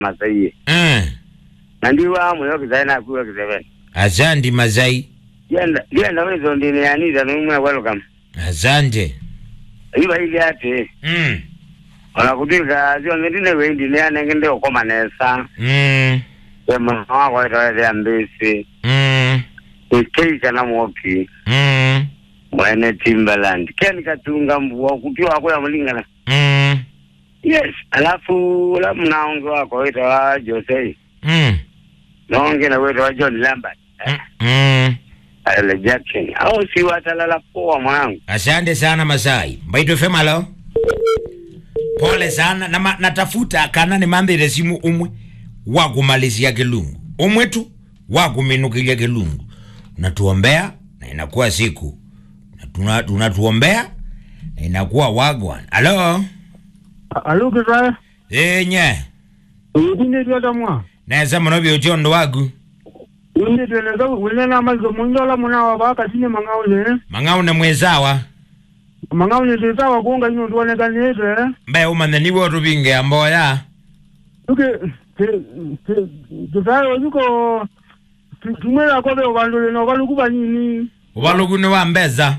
masaiye mm. nandiwa muyo kizaye nakuwa kiseveni asante mazai genda genda wezo ndine yaniza numwe welcome asante iba ili ati mm. onakudika zionge ndine wendi ne anenge ndi okoma nesa Mm. ema wako itoete ambisi Mm. ikeika na mwoki Mm. mwene Timberland ken katunga mvua kuti wako yamulingana Mm. yes alafu la mnaonge wako wita wa Jose Mm. naonge na wita wa John Lambert Mm. ale Jackson au si watalala poa mwanangu asante sana masai mbaito femalo pole sana Nama, natafuta kana nimambire simu umwe wakumalizia kilungu umwe tu wakuminukilia kilungu unatuombea na inakuwa siku Na tuna- tunatuombea na inakuwa wagwan alo alo kitwae enye uyitindetweta mwa neza muno byochondo wagu indetweleza winena malizo munjola munawa bakatine mang'aune mang'aune mwezawa mang'aune tisawa kunga ino tuonekanete mbe umane niwe otubinge amboya tuke tutaye ojuko tumwela kobe obandole nobalukuba nini ubalukune wambeza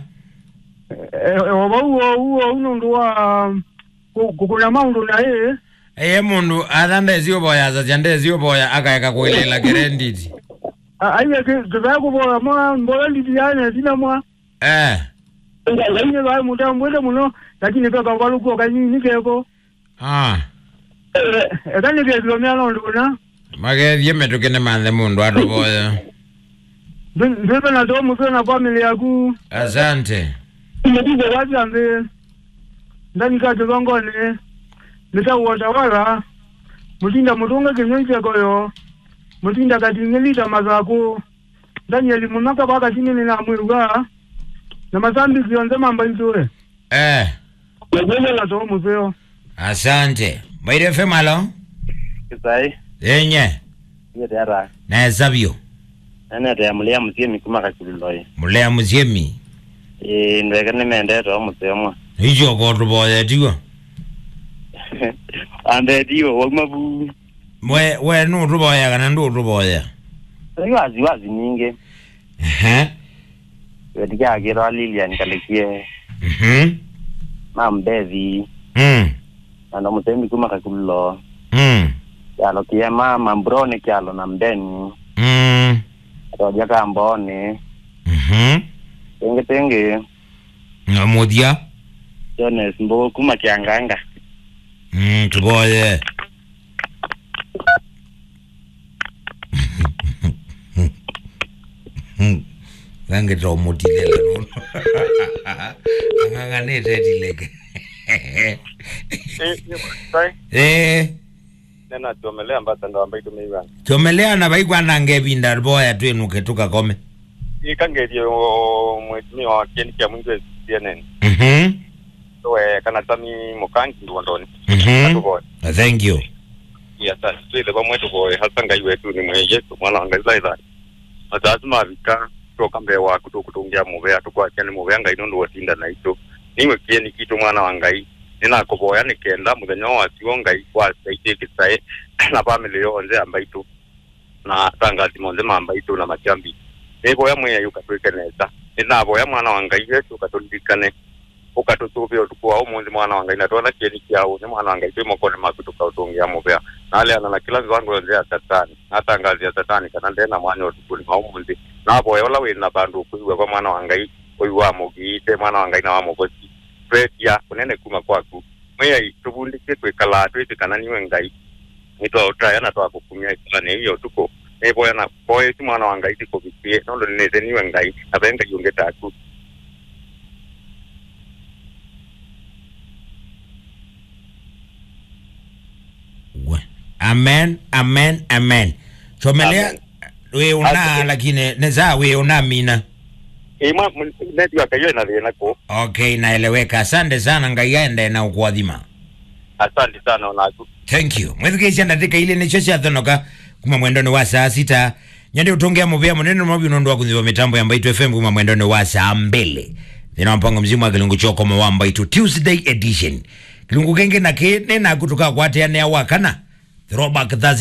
oba uwo uwo unondu wa kukuna maundu naye eye mundu atha ndezioboya cia ndezioboya akaeka kwilela kerenditi aiye tutaye kuboya mwa mbola nditiyane tina mwa eh ngaine bae mutambwete muno lakini peka balukuo kanyini keko ah ekanikesilomya nonduna magethie metukine manthe mundu atuboya ndipe natoa musio na family yaku asante imetize watyambe ndanikate vangone nitauwatawala mutinda mutunge kinyoi chekoyo mutinda kating'elita mazaku ndanyeli mumaka pakatinini na mwiruka na masambisi yonze mamba intue eh najeje natoa musio asante mbaire femalo kisai enye yete ara naesavyo nene ya mulia musie mikuma kachiluloye mulea musiemi eh ndweke nimendete omusemwa ichoko otuboya tigo andetiwe wakumabu we we nutuboya kana ndutuboya wazi wazi ninge ehe wetikyakira Lilian kalekie mhm mambethi mm nando musemi kuma kakululo mm kyalo kiema mambrone kyalo na mbeni mm toja kambone mhm tenge tenge ngamuthia Jones mbo kuma kyanganga mm tuboye ngangitomutilele nuno ang'ang'anite tileke eh nena tuomelea mbata ndo ambayo tumeiwa chomeleana vaikwanange vinda boya twenuke tukakome ikangerie mwetimia wa kieni kia mwingi CNN mhm we kana tami mukangi ndondoni mhm atuboye thank you ya sasa twile bamwe tuboye hasa ngai wetu ni mwe Yesu mwana wa ngai zaida atazima vika toka mbe wa kutokutungia muvea tukwakia ni muvea ngai nundu watinda na ito niwe kieni kitu mwana wa ngai ninakuboya nikenda muthenya wa cio ngai wasaitie kisae na family yonze ambaitu na tangazi monze mambaitu na machambi niboya mweya ukatwike nesa ninaboya mwana wa ngai yesu ukaturirikane ukatutuvia utuku wa umuthi mwana wa ngai na twona kieni kiau ni mwana wa ngai twi mokoni maku tukautungia muvea naleana na kila viwango yonze ya satani natangazi ya satani kana ndena mwanya utukuni wa umuthi naboya ola wina bandu ukuiwe kwa mwana wa ngai uyu wa mugiite mwana wa ngai na wa mugosi twetia kunene kuma kwaku mweyai tuvundike twikala twitikana niwe ngai nitwautaya na twakukumia ikala niiyo tuko niboya na boya ti mwana wa ngai tikuvikie nondo ninete niwe ngai na ve ngai unge taku We. amen amen amen chomelea Amen. we una Asante. lakini neza we una mina imwa netiwa kayo ina thina ku okay naeleweka asante sana ngai aende na ukuadhima asante sana onaku thank you mwethikicia ndatika ile nicio ciathonoka kuma mwendoni wa saa sita nyende utongea muvea munene mwavi unondu wa kuthivwa mitambo ya mbaitu fm kuma mwendoni wa saa mbili thina wa mpango mzima wa kilungu chokoma wa mbaitu tuesday edition kilungu kenge naki ninakutuka kwateanea wakana throwback